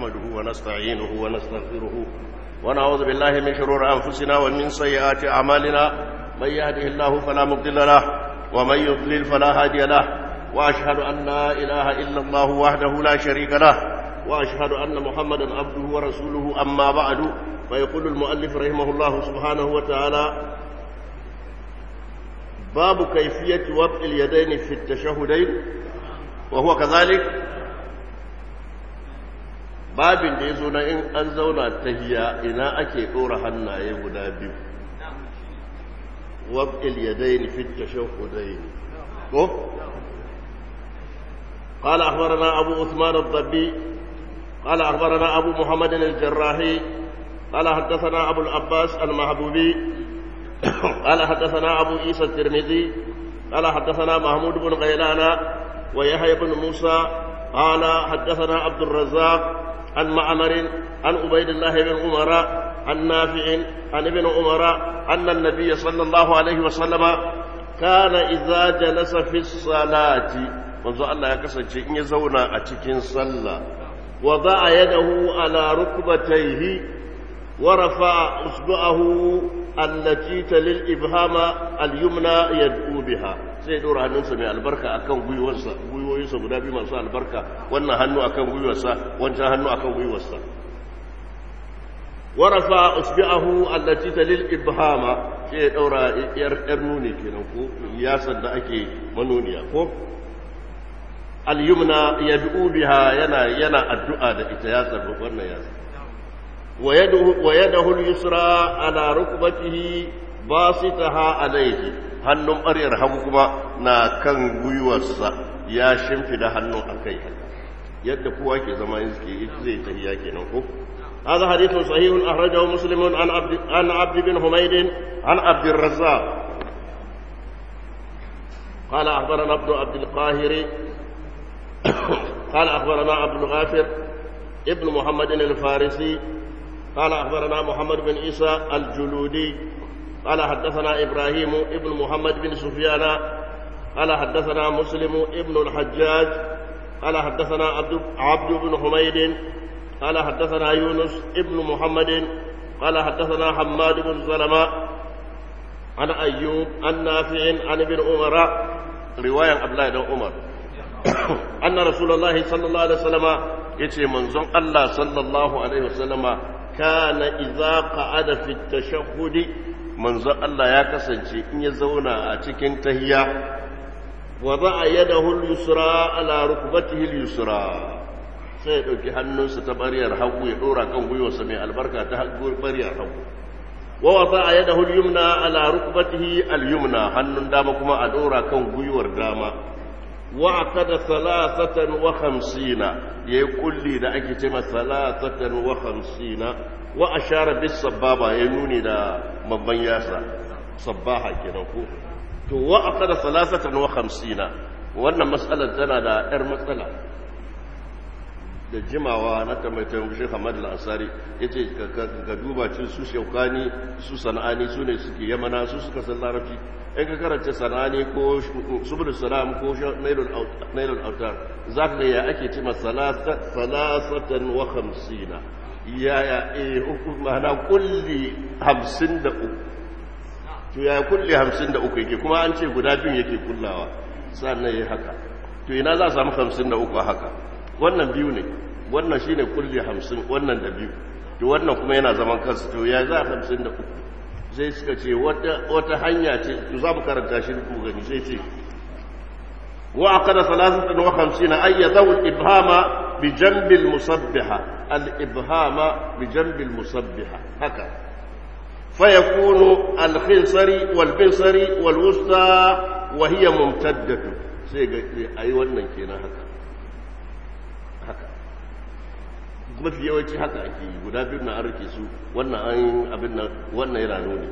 نحمده ونستعينه ونستغفره ونعوذ بالله من شرور أنفسنا ومن سيئات أعمالنا من يهده الله فلا مضل له ومن يضلل فلا هادي له وأشهد أن لا إله إلا الله وحده لا شريك له وأشهد أن محمدا عبده ورسوله أما بعد فيقول المؤلف رحمه الله سبحانه وتعالى باب كيفية وضع اليدين في التشهدين وهو كذلك babin da ya zo na in an zauna tahiya ina ake ɗora hannaye guda biyu wab'il yadayn fi tashahhudayn ko قال أخبرنا أبو عثمان الضبي قال أخبرنا أبو محمد الجراحي قال حدثنا أبو العباس المحبوبي قال حدثنا أبو عيسى الترمذي قال حدثنا محمود بن غيلان ويحيى بن موسى قال حدثنا عبد الرزاق عن معمر عن عبيد الله بن عمر عن نافع عن ابن عمر أن النبي صلى الله عليه وسلم كان إذا جلس في الصلاة منذ الله يكسر إن يزونا أتكين صلى وضع يده على ركبتيه ورفع إصبعه التي تلي الإبهام اليمنى يدعو بها sai dora hannunsa mai albarka akan gwiwarsa gwiwoyinsa guda biyu masu albarka wannan hannu akan gwiwarsa wancan hannu akan gwiwarsa warafa usbi'ahu allati talil ibhama sai ya daura yar yar nuni kenan ko yasan da ake manuniya ko al-yumna yad'u biha yana yana addu'a da ita yasar wannan yasar ويده اليسرى على ركبته باسطها عليه hannun ɓaryar hagu kuma na kan gwiwarsa ya shimfida hannun a kai yadda kowa ke zama yin suke zai tahiya kenan ko هذا حديث صحيح أخرجه مسلم عن عبد عن عبد بن حميد عن عبد الرزاق قال أخبرنا ابن عبد القاهر قال أخبرنا عبد الغافر ابن محمد الفارسي قال أخبرنا محمد بن عيسى الجلودي قال حدثنا إبراهيم ابن محمد بن سفيان قال حدثنا مسلم ابن الحجاج قال حدثنا عبد, عبد بن حميد قال حدثنا يونس ابن محمد قال حدثنا حماد بن سلمة عن أيوب عن نافع عن ابن عمر رواية عبد الله بن عمر أن رسول الله صلى الله عليه وسلم يتي منزون الله صلى الله عليه وسلم كان إذا قعد في التشهد منذ الله يا كسنجي إن يزونا أتكين تهيا وضع يده اليسرى على ركبته اليسرى sai ya ɗauki hannunsa ta ɓaryar hagu ya ɗora kan gwiwarsa mai albarka ta ɓaryar hagu wa wata a yada yumna ala rukbatihi al-yumna hannun dama kuma a ɗora kan gwiwar dama wa akada salasatan wa khamsina yayi kulli da ake ce masa salasatan wa khamsina wa ashara bis sababa ya nuni da babban yasa sabbaha kenan ko to wa akada salasatan wa khamsina wannan mas'alar tana da yar matsala da jimawa na tamaitan Sheikh Ahmad Al-Ansari yace ka duba cin su shaukani su sana'ani su ne suke yamana su suka san larabci in ka karanta sanani ko subul salam ko nailul autar za ka ya ake cima salasatan wa hamsina ya ya eh mana kulli hamsin da uku to ya kulli hamsin da uku yake kuma an ce guda biyun yake kullawa sannan ya haka to ina za a samu hamsin da uku haka wannan biyu ne wannan shine kulli hamsin wannan da biyu to wannan kuma yana zaman kansu to ya za a hamsin da uku sai suka ce wata hanya ce to za mu karanta shi ku gani sai ce wa aqada salasatan wa khamsina ay yadaw al-ibhama bi janbi al-musabbiha al-ibhama bi janbi al-musabbiha haka fayakunu al-khinsari wal-binsari wal-wusta wa hiya mumtaddatu sai ga ayi wannan kenan haka haka mafi yawanci haka ake yi guda biyu na an rike su wannan an abin nan wannan yana nuni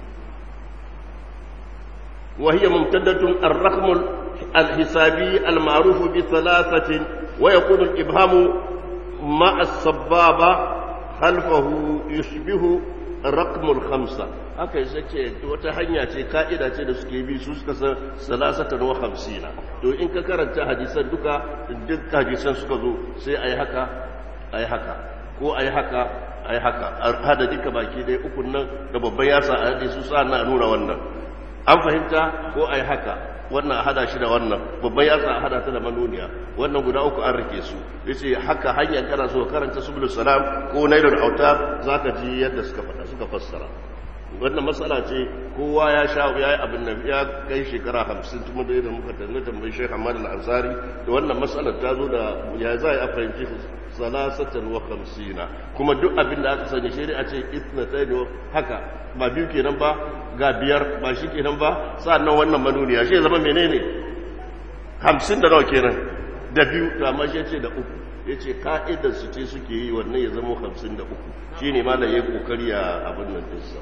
وهي ممتدة الرقم الحسابي المعروف بثلاثة ويكون الإبهام مع السبابة خلفه يشبه رقم الخمسة haka yasa ce wata hanya ce ka'ida ce da suke bi su suka san salasatan wa hamsina to in ka karanta hadisan duka duk hadisan suka zo sai a yi haka ai haka ko ai haka ai haka hada duka baki dai ukun nan da babban yasa a hade su sa na nuna wannan an fahimta ko ai haka wannan a hada shi da wannan babban yasa a hada ta da manuniya wannan guda uku an rike su yace haka hanyar kana so karanta subul salam ko nailul autar zaka ji yadda suka fada suka fassara wannan matsala ce kowa ya sha ya yi abin nan ya kai shekara hamsin tuma da yadda muka tanne tambayi shekha hamad al-ansari da wannan matsalar ta zo da ya za a fahimci salasatan wa hamsina kuma duk abin da aka sani shari'a ce ithnatayn haka ba biyu kenan ba ga biyar ba shi kenan ba sa'annan wannan manuniya shi zama menene hamsin da nawa kenan da biyu to amma shi ce da uku ya ce ka'idar su ce suke yi wannan ya zama hamsin da uku shi ne malam ya kokari a abin nan dinsa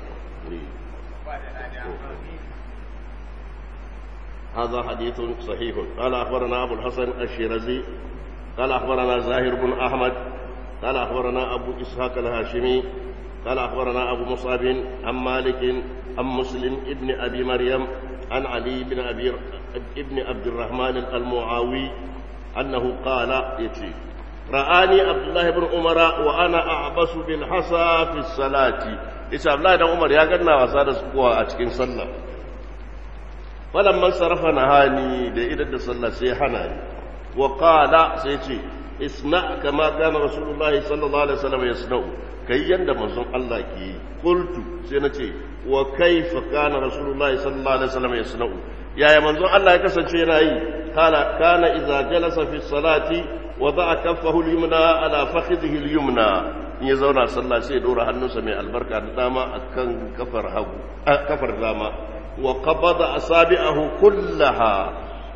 هذا حديث صحيح قال أخبرنا أبو الحسن الشيرازي قال أخبرنا زاهر بن أحمد قال أخبرنا أبو إسحاق الهاشمي قال أخبرنا أبو مصعب عن مالك عن مسلم ابن أبي مريم عن علي بن أبي ابن عبد الرحمن المعاوي أنه قال يتي رآني عبد الله بن عمر وأنا أعبس بالحصى في الصلاة إيش عبد الله بن عمر يا قلنا وصار سكوا أتكين صلى فلما صرف نهاني لإذا صلى سيحناني وقال سيتي اصنع كما كان رسول الله صلى الله عليه وسلم يصنع كي يند منظم الله كي قلت سينتي وكيف كان رسول الله صلى الله عليه وسلم يصنع يا يا منظم الله يكسن شيء قال كان إذا جلس في الصلاة وضع كفه اليمنى على فخذه اليمنى in ya zauna sallah sai ya dora hannunsa mai albarka da dama akan kafar hagu kafar dama wa qabada asabi'ahu kullaha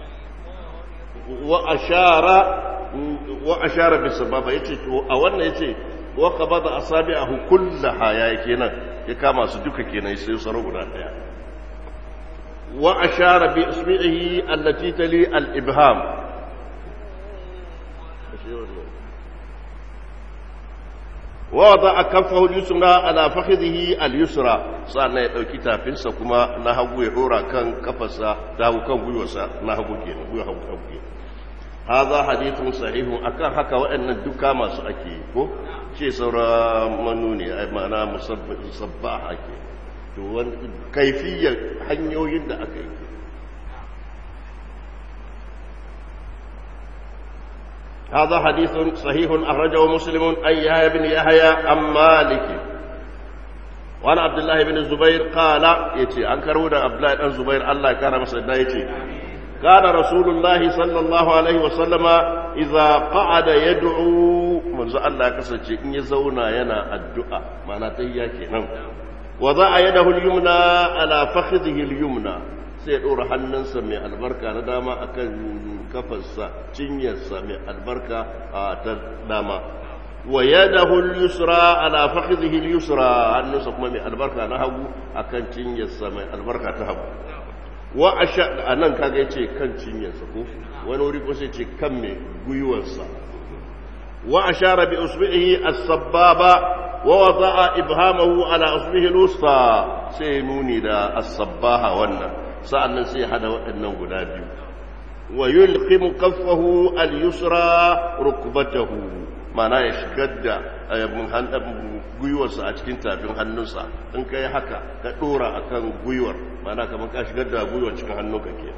wa ashara wa ashara bis sababa yace to a wannan yace wa qabada asabi'ahu kullaha yayi kenan ya kama su duka kenan sai su guda daya wa ashara bi isbi'ihi allati tali al-ibham ووضع كفه اليسرى على فخذه اليسرى سألنا يدوكي تافنسا كما نهبو يدورا كان كفسا داو كان بيوسا نهبو كينا بيوهبو كينا هذا حديث صحيح أكان حكا وأن الدكا ما سأكي كو شيء سورة منوني أي معنى مصباح أكي كيفية حنيو يد أكي هذا حديث صحيح أخرجه مسلم أن يحيى بن يحيى عن مالك وعن عبد الله بن الزبير قال يتي أنكرون عبد الله بن الزبير الله كان مسعدنا يتي كان رسول الله صلى الله عليه وسلم إذا قعد يدعو منذ الله كسجي إن يزونا ينا الدعاء معنى تهياكي نعم وضع يده اليمنى على فخذه اليمنى sai ɗora hannunsa mai albarka na dama akan kafarsa cinyarsa mai albarka a ta dama wa yadahu al-yusra ala fakhidhihi al-yusra hannunsa kuma mai albarka na hagu akan cinyarsa mai albarka ta hagu wa asha anan kaga yace kan cinyarsa ko wani wuri ko sai ce kan mai guyuwarsa wa ashara bi usbihi as-sabbaba wa wada'a ibhamahu ala usbihi al-wusta sai nuni da as-sabbaha wannan sa'annan sai hada waɗannan guda biyu wa yulqimu kaffahu al-yusra rukbatahu mana ya shigar da gwiwarsa a cikin tafin hannunsa in kai haka ka ɗora akan gwiwar mana kamar ka shigar da gwiwar cikin hannunka ke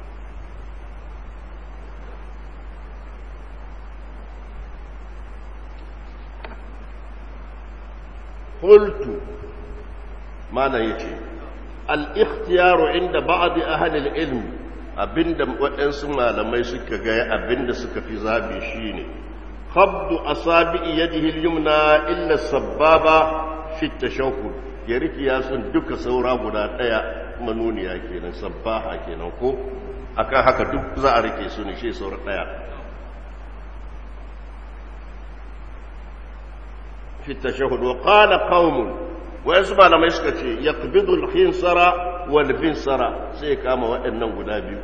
qultu mana yace al-ikhtiyaru inda ba'd ahli al-ilm abinda waɗansu malamai suka ga abinda suka fi zabi shine qabdu asabi yadihi al-yumna illa sababa fi tashahhud ya riki yasun duka saura guda daya manuniya kenan sabbaha kenan ko akan haka duk za a rike su ne shi saura daya في التشهد وقال قوم ويسمع لما يسكتي يقبض الخنصر والبنصر سيكاما وإنه قدابي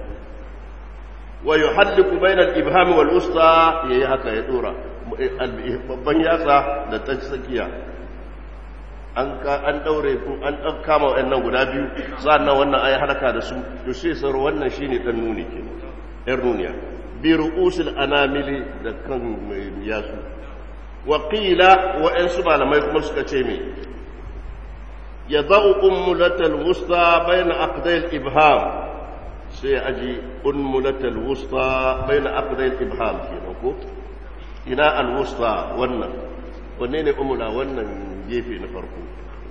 ويحلق بين الإبهام والوسطى يهكا يدورا babban yatsa da ta tsakiya an an daure an dan kama wayannan guda biyu sannan wannan ayi haraka da su to sai sar wannan shine dan nuni ke yar nuniya bi ru'usil anamili da kan mai yasu وقيل وإن سبحانه ما يكون سكتيمي يضع أمولة الوسطى بين أقدي الإبهام سيأجي أمولة الوسطى بين أقدي الإبهام كينوكو إناء الوسطى ونن ونين أمولا ونن جيفي نفرقو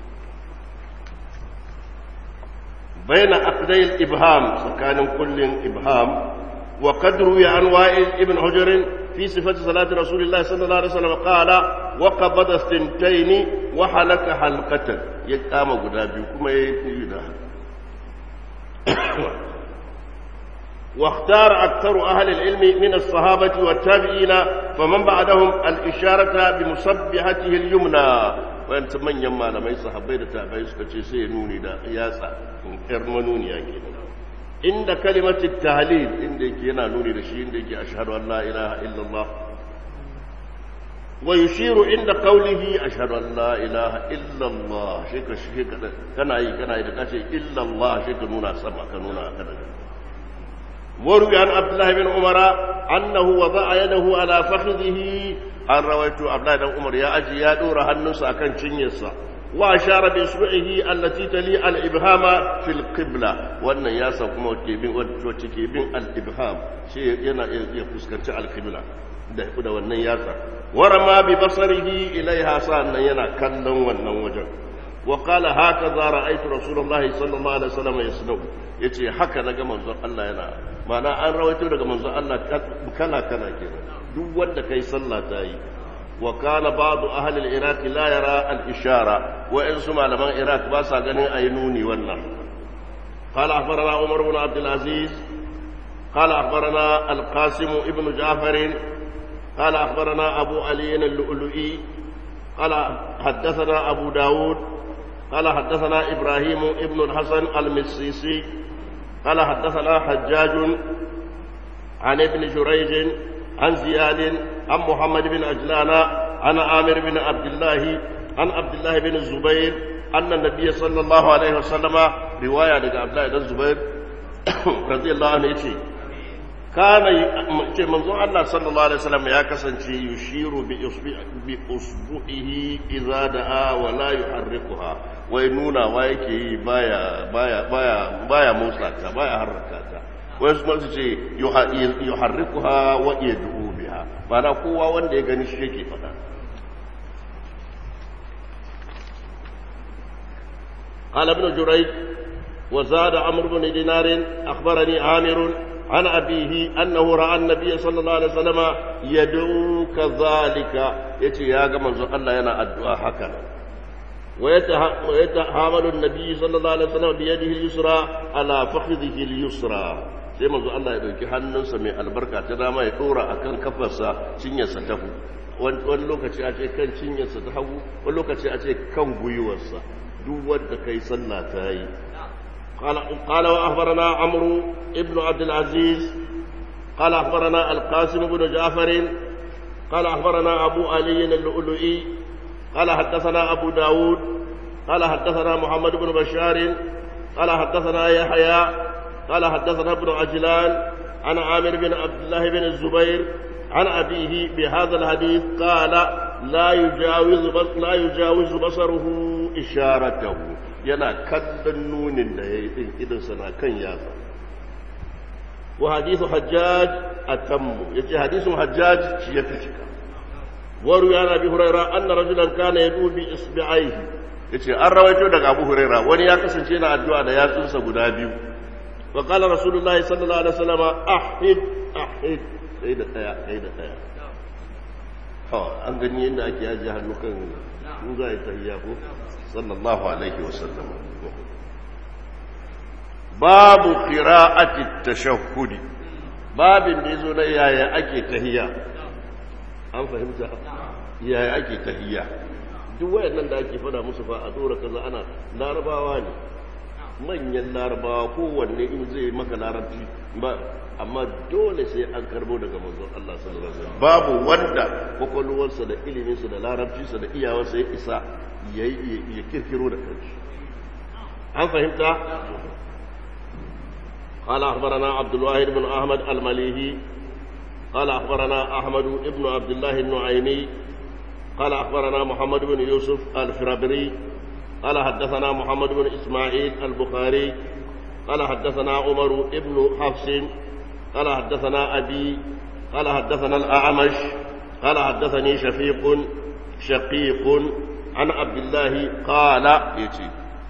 بين أقدي الإبهام سكان كل إبهام وقد روي عن وائل ابن حجر في صفة صلاة رسول الله صلى الله عليه وسلم قال وقبض الثنتين وحلق حلقة يقام قدابي كما يدها واختار أكثر أهل العلم من الصحابة والتابعين فمن بعدهم الإشارة بمصبحته اليمنى وأن من يما لما يصحبي التابعين سكتشي سينوني دا ياسا إرمنوني يا كينا inda kalimatin tahlil inda yake yana nuni da shi inda yake ashhadu an la ilaha illallah wa yushiru inda qawlihi ashhadu an la ilaha illallah shi ka shi ka kana yi kana yi da kace illallah shi ka nuna sama ka nuna kada وروي عن عبد الله بن عمر أنه وضع يده على فخذه an rawaito Abdullahi dan Umar ya aji ya dora hannunsa akan cinyarsa wa ashara bi isbu'ihi allati tali al-ibhama fil qibla wannan ya sa kuma ke bin wacce ke bin al-ibham shi yana iya fuskanci al-qibla da da wannan yatsa warama bi basarihi ilaiha sannan yana kallon wannan wajen wa qala hakaza ra'aytu rasulullahi sallallahu alaihi wasallam yasnau yace haka naga manzon Allah yana mana an rawaito daga manzon Allah kala kala kenan duk wanda kai sallah ta yi wa kana ba'du ahli al-iraq la yara al-ishara wa in su malaman iraq ba sa ganin ayi nuni wannan qala akhbarana umar ibn abd al-aziz qala akhbarana al-qasim ibn ja'far qala akhbarana abu ali al-lu'lu'i qala haddathana abu daud قال حدثنا إبراهيم ابن الحسن المسيسي قال حدثنا حجاج عن ابن جريج عن زياد عن محمد بن عجلان عن عامر بن عبد الله عن عبد الله بن الزبير أن النبي صلى الله عليه وسلم رواية عن عبد الله بن الزبير رضي الله عنه يتي كان منظور الله صلى الله عليه وسلم يا كسنتي يشير بأصبعه إذا دعا ولا يحركها وينونا ويكي بايا بايا بايا بايا موسى بايا حركاتا wasu masu ce yi harrikuha wa iya dubu biya ba na kowa wanda ya gani shi yake fada قال ابن جريج وزاد عمرو بن دينار اخبرني عامر عن ابيه انه راى النبي صلى الله عليه وسلم يدعو كذلك يتي يا منزو الله ينا الدعاء هكذا ويتحامل النبي صلى الله عليه وسلم بيده اليسرى على فخذه اليسرى sai manzo Allah ya dauki hannunsa mai albarka ta dama ya dora akan kafarsa cinyarsa ta hagu wani lokaci a ce kan cinyarsa ta hagu wani lokaci a ce kan gwiwarsa duk wanda kai sallah ta yi قال وأخبرنا عمرو ابن عبد العزيز قال أخبرنا القاسم بن جعفر قال أخبرنا أبو علي اللؤلؤي قال حدثنا أبو داود قال حدثنا محمد بن بشار قال حدثنا يحيى قال حدثنا ابن عجلان عن عامر بن عبد الله بن الزبير عن أبيه بهذا الحديث قال لا يجاوز لا يجاوز بصره إشارته yana kallon nunin da ya yi ɗin idansa na kan yatsa wa hadithu hajjaj a tammu ya ce hadithun hajjaj shi ya fi cika waru ya nabi huraira an na rajulan kana ya dubi isbi'aihi ya ce an rawaito daga abu huraira wani ya kasance na addu'a da yatsunsa guda biyu wa qala rasulullah sallallahu alaihi wasallam ahid ahid sai da daya sai da daya ha an gani yadda ake yaji hannu kan in za a yi tahiyya ko sallallahu alaihi wasallam babu qira'ati tashahhudi babin da yazo na yaya ake tahiyya an fahimta yaya ake tahiyya duk wayannan da ake fada musu fa a dora kaza ana larabawa ne manyan larabawa kowanne in zai maka larabci ba amma dole sai an karbo daga manzon Allah sallallahu alaihi wasallam babu wanda kwakwalwarsa da iliminsa da larabcinsa da iyawarsa ya isa ya kirkiro da kanshi an fahimta قال أخبرنا عبد الواحد بن أحمد المليهي قال أخبرنا أحمد بن عبد الله النعيمي قال أخبرنا محمد بن يوسف الفرابري قال حدثنا محمد بن إسماعيل البخاري قال حدثنا عمر بن حفص قال حدثنا أبي قال حدثنا الأعمش قال حدثني شفيق شقيق عن عبد الله قال يتي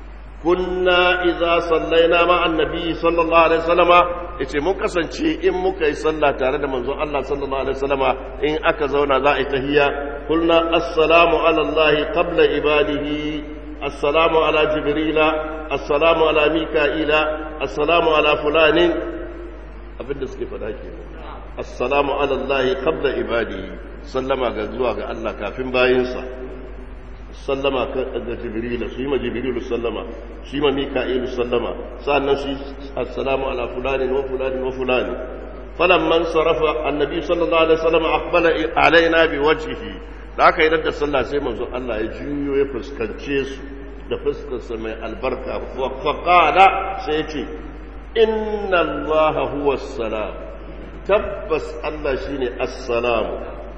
كنا إذا صلينا مع النبي صلى الله عليه وسلم yace mun kasance in muka yi sallah tare da manzon Allah sallallahu alaihi wasallama in aka zauna za a yi tahiyya kulna assalamu ala Allah qabla ibadihi assalamu ala jibrila assalamu ala mika'ila assalamu ala fulanin abinda suke fada ke assalamu ala Allah qabla ibadihi sallama ga zuwa ga Allah kafin bayinsa sallama ga jibrilu shi ma jibrilu sallama shi ma mika'ilu sallama sa'annan shi assalamu ala fulani wa fulani wa fulani falamman sarafa annabi sallallahu alaihi wasallam aqbala alaina bi wajhihi da aka yi da sallah sai manzo Allah ya juyo ya fuskance su da fuskarsa mai albarka fa qala sai ya ce inna allaha huwa salam tabbas Allah shine assalamu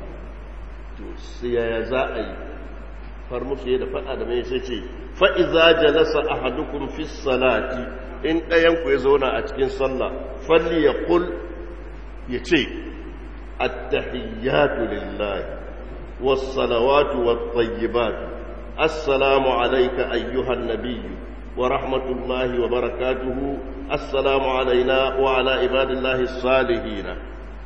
to sai ya za a yi far musu da faɗa da mai sai ce fa'iza jalasa a hadukun fi salati in ɗayanku ya zauna a cikin sallah falli ya kul ya ce attahiyyatu lillahi wassalawatu wattayyibatu assalamu alaika ayyuhan nabiyyu wa rahmatullahi wa barakatuhu assalamu alaina wa ala ibadillahi salihina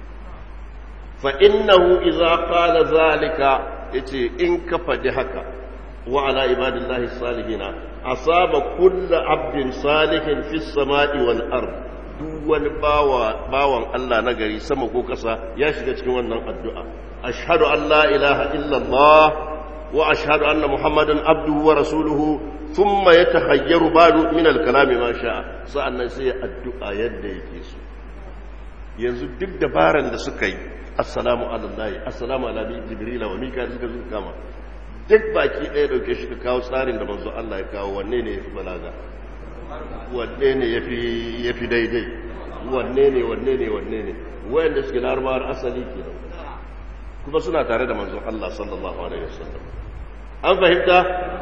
fa innahu idza qala zalika yace in ka faɗi haka wa ala ibadillahi salihina asaba kullu abdin salihin fi samai wal ard duk wani bawa bawan Allah na gari sama ko kasa ya shiga cikin wannan addu'a ashhadu an la ilaha illa Allah wa ashhadu anna muhammadan abduhu wa rasuluhu thumma yatahayyaru ba'du min al-kalami ma sha'a sa'annan sai addu'a yadda yake so yanzu duk dabaran da suka yi assalamu alallahi assalamu ala jibril wa mikael suka zuka kama duk baki ɗaya dauke shi ka kawo tsarin da manzo Allah ya kawo wanne ne yafi balaga wanne ne yafi yafi daidai wanne ne wanne ne wanne ne wayanda suke larabar asali kenan kuma suna tare da manzo Allah sallallahu alaihi wasallam an fahimta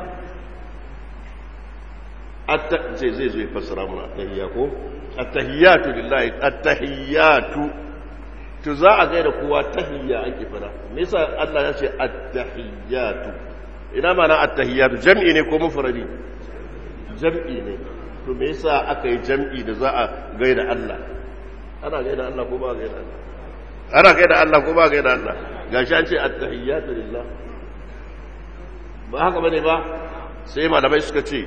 atta zai zai zo ya fassara mana attahiyya ko attahiyatu lillahi attahiyatu to za a gaida kowa tahiyya ake fara me yasa Allah ya ce at-tahiyyatu ina mana at-tahiyyatu jam'i ne ko mufradi jam'i ne to me yasa aka yi jam'i da za a gaida Allah ana gaida Allah ko ba gaida Allah ana gaida Allah ko ba gaida Allah gashi an ce at-tahiyyatu lillah ba haka bane ba sai malamai suka ce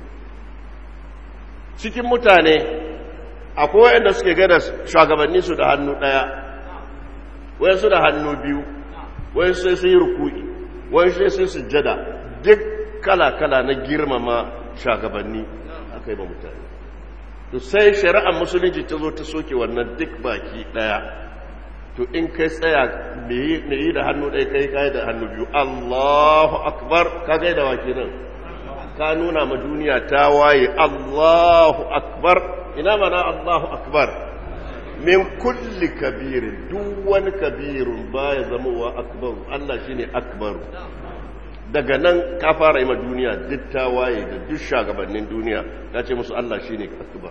cikin mutane akwai wanda suke gaida shugabanni su da hannu daya wai su da hannu biyu wai sai su yi ruku'i wai sai su sujjada duk kala-kala na girmama shagabanni aka yi ba mutane to sai shari'ar musulunci ta zo ta soke wannan duk baki daya to in kai tsaya me yi da hannu ɗaya kai kai da hannu biyu allahu akbar ka gai da wake nan ka nuna ma duniya ta waye allahu akbar ina mana allahu akbar min kulli kabirin duk wani kabirun baya zama wa akbaru Allah shine akbaru daga nan ka fara yi ma duniya duk ta waye da duk shagabannin duniya ta ce musu Allah shine akbar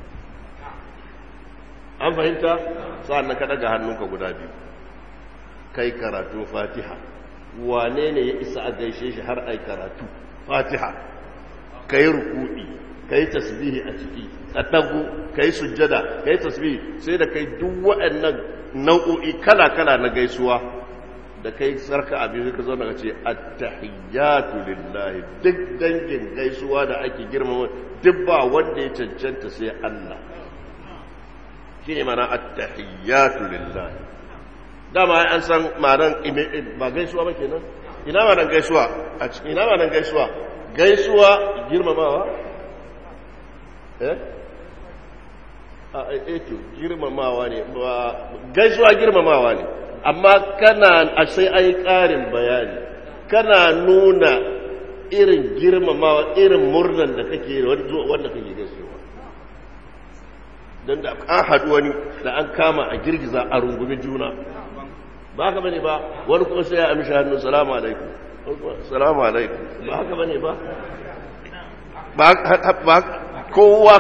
an fahimta sa'an nan ka daga hannunka guda biyu kai karatu fatiha wane ne ya isa a gaishe shi har ai karatu fatiha kai ruku'i kai tasbihi a ciki ka dago kai sujjada kai tasbihi sai da kai duk waɗannan nau'o'i kala-kala na gaisuwa da kai sarka abin ka zo daga ce at-tahiyyatu lillahi duk dangin gaisuwa da ake girmama duk ba wanda ya cancanta sai Allah shine mana at-tahiyyatu lillahi dama an san ma'anar ba gaisuwa ba kenan ina ma'anar gaisuwa a cikin ina ma'anar gaisuwa gaisuwa girmamawa eh a eto girmamawa ne ba gaisuwa girmamawa ne amma kana a sai ai ƙarin bayani kana nuna irin girmamawa irin murnan da kake wanda kake gaisuwa don da an haɗu wani da an kama a girgiza a rungumi juna ba ka bane ba wani kuma sai ya amshi hannu salamu alaikum salamu alaikum ba haka bane ba ba kowa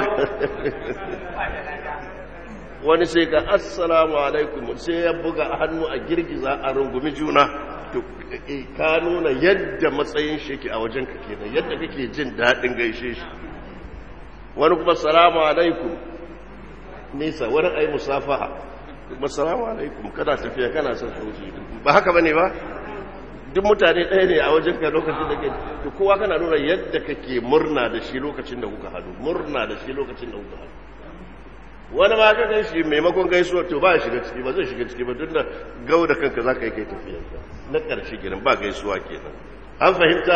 wani sai ga assalamu alaikum sai ya buga hannu a girgiza a rungumi juna to ka nuna yadda matsayin shi ke a wajen ka kenan yadda kake jin daɗin gaishe shi wani kuma salamu alaikum nisa wani ai musafaha kuma salamu alaikum kana tafiya kana son sauci ba haka bane ba duk mutane ɗaya ne a wajen ka lokacin da ke to kowa kana nuna yadda kake murna da shi lokacin da kuka hadu murna da shi lokacin da kuka hadu wani ma ka gan shi maimakon gaisuwa to ba shiga ciki ba zai shiga ciki ba tunda gau da kanka za ka yi kai tafiyarka na ƙarshe kenan ba gaisuwa kenan an fahimta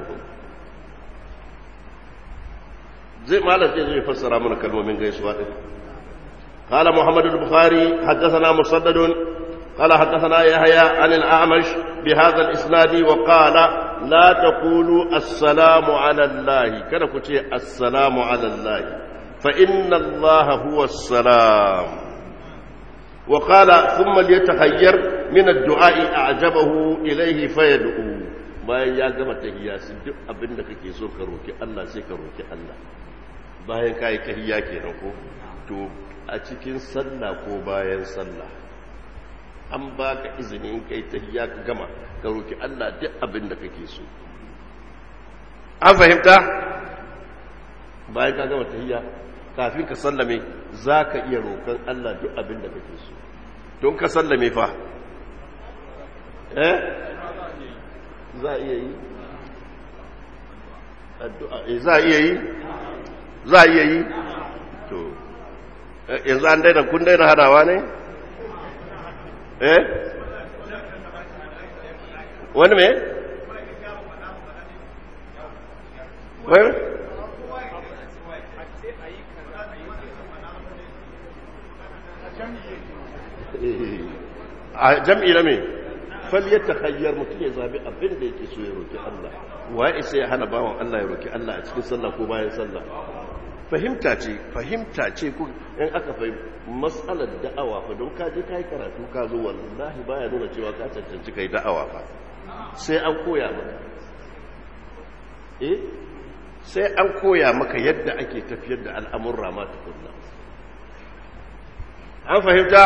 zai malam zai zai fassara mana kalmomin gaisuwa din قال محمد البخاري حدثنا مسدد قال حدثنا يحيى عن الأعمش بهذا الإسناد وقال لا تقولوا السلام على الله كان كتير السلام على الله فإن الله هو السلام وقال ثم ليتخير من الدعاء أعجبه إليه فيدعو bayan ya gama tahiyya su duk abin da kake so ka roki Allah sai ka roki Allah bayan ka yi tahiyya kenan ko to a cikin sallah ko bayan sallah an baka izini in kai tahiyya ka gama ka roki Allah duk abin da kake so an fahimta bayan ka gama tahiyya kafin ka sallame za ka iya roƙon Allah duk abin da kake so don ka sallame fa eh za a iya yi addu'a za a iya yi za a iya yi to yanzu an daina kun daina hadawa ne eh wani me wani a jam'i na me faliyar hayyar mutum ya zabi abin da yake so ya roki Allah wa isa ya hana bawan Allah ya roki Allah a cikin sallah ko bayan sallah fahimta ce fahimta ce ku in aka fahim matsalar da'awa fa don ka je kai karatu ka zo wallahi baya nuna cewa ka cancanci kai da'awa fa sai an koya maka eh sai an koya maka yadda ake tafiyar da al'amurra ma tukunna an fahimta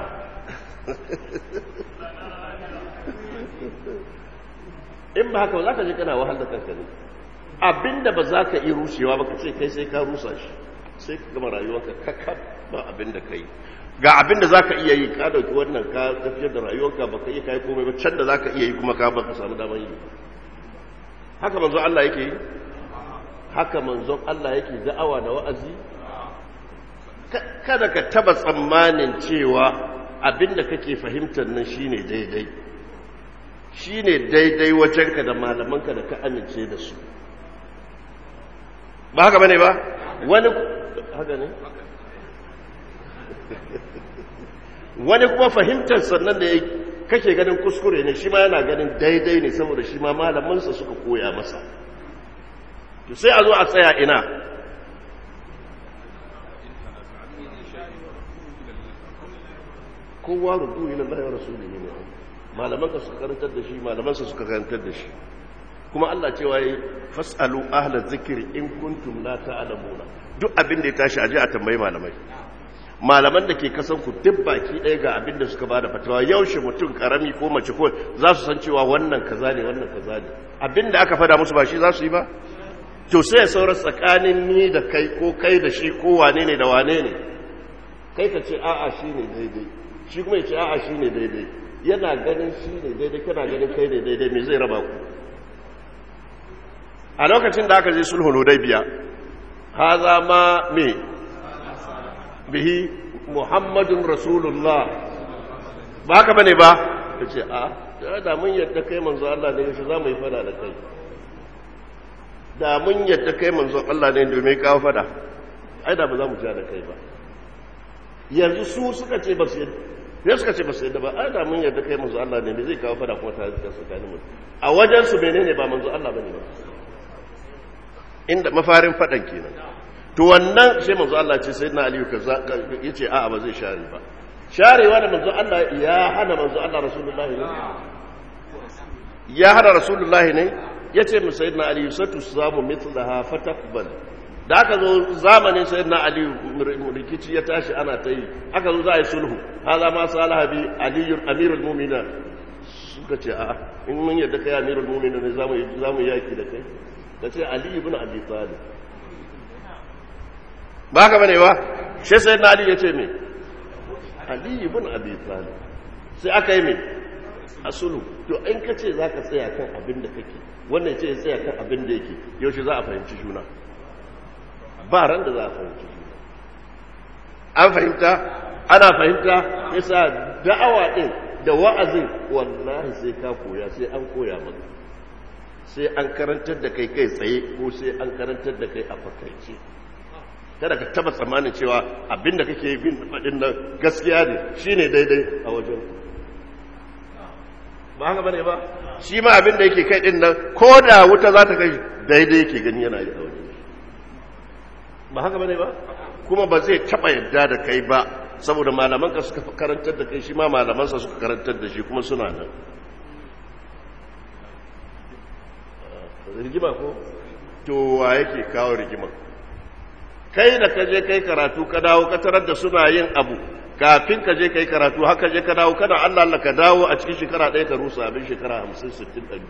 in ba haka ba za ka je kana wahal da kanka ne abinda ba za ka iya rushewa ba ka ce kai sai ka rusa shi sai ka gama rayuwarka kakab ba abinda ka yi ga abinda za ka iya yi ka dauki wannan ka tafiyar da rayuwarka ba ka iya kai komai ba can da za ka iya yi kuma ka ba ka samu damar yi haka manzon Allah yake yi haka manzon Allah yake da'awa da wa'azi kada ka taba tsammanin cewa abinda kake fahimtar nan shine daidai shine daidai wajenka da malamanka da ka amince da su ba haka bane ba wani haka ne wani kuma fahimtar sannan da kake ganin kuskure ne shi ma yana ganin daidai ne saboda shi ma malamansa suka koya masa to sai a zo a tsaya ina kowa rudu ila Allah wa rasulihi ne malaman ka suka karantar da shi malaman sa suka karantar da shi kuma Allah cewa yi fasalu ahla zikri in kuntum la ta'lamuna duk abin da ya tashi aje a tambayi malamai malaman da ke kasan ku duk baki ɗaya ga abin da suka bada fatawa yaushe mutum karami ko mace ko za su san cewa wannan kaza ne wannan kaza ne abin da aka fada musu ba shi za su yi ba to sai ya saura tsakanin ni da kai ko kai da shi ko wane ne da wane ne kai ka ce a'a shi ne daidai shi kuma ya ce a'a shi ne daidai yana ganin shi ne daidai kana ganin kai ne daidai me zai raba ku a lokacin da aka je sulhul hudaybiya haza ma me bihi muhammadun rasulullah ba haka bane ba kace a da mun yadda kai manzo Allah ne shi za mu yi fada da kai da mun yadda kai manzo Allah ne domin kawo fada ai da ba za mu ja da kai ba yanzu su suka ce ba su yadda ya suka ce ba su yadda ba ai da mun yadda kai manzo Allah ne me zai kawo fada kuma ta zika tsakanin mu a wajen su menene ba manzo Allah bane ba inda mafarin fadan kenan to wannan sai manzo Allah ce sayyidina Ali kaza yace a'a ba zai share ba sharewa da manzo Allah ya hana manzo Allah rasulullahi ne ya hada rasulullahi ne ya ce mu sayyidina ali satu samu mithlaha fataqbal da aka zo zamanin sayyidina ali rikici ya tashi ana ta yi aka zo za a yi sulhu haza ma salaha bi ali amirul mu'minin suka ce a in mun yadda kai amirul mu'minin ne zamu zamu yaki da kai ka ce ali ibn abi talib ba ka bane ba shi sayyidina ali ya ce me ali ibn abi talib sai aka yi me a sulhu to in ka ce za ka tsaya kan abin da kake wannan ce ya tsaya kan abin da yake yaushe za a fahimci juna ba ran da za a fahimci juna an fahimta ana fahimta yasa da'awa din da wa'azin wallahi sai ka koya sai an koya maka sai an karantar da kai kai tsaye ko sai an karantar da kai a fakaice kada ka taba tsammanin cewa abin da kake bin faɗin nan gaskiya ne shine daidai a wajen ba haka bane ba shi ma abin da yake kai din nan ko da wuta za ta kai daidai yake gani yana yi a wajen ba haka bane ba kuma ba zai taba yadda da kai ba saboda malamanka suka karantar da kai shi ma malamansa suka karantar da shi kuma suna nan rigima ko to wa yake kawo rigima kai da ka je kai karatu ka dawo ka tarar da suna yin abu kafin ka je kai karatu haka je ka dawo kana Allah Allah ka dawo a cikin shekara ɗaya ka rusa abin shekara hamsin sittin ɗari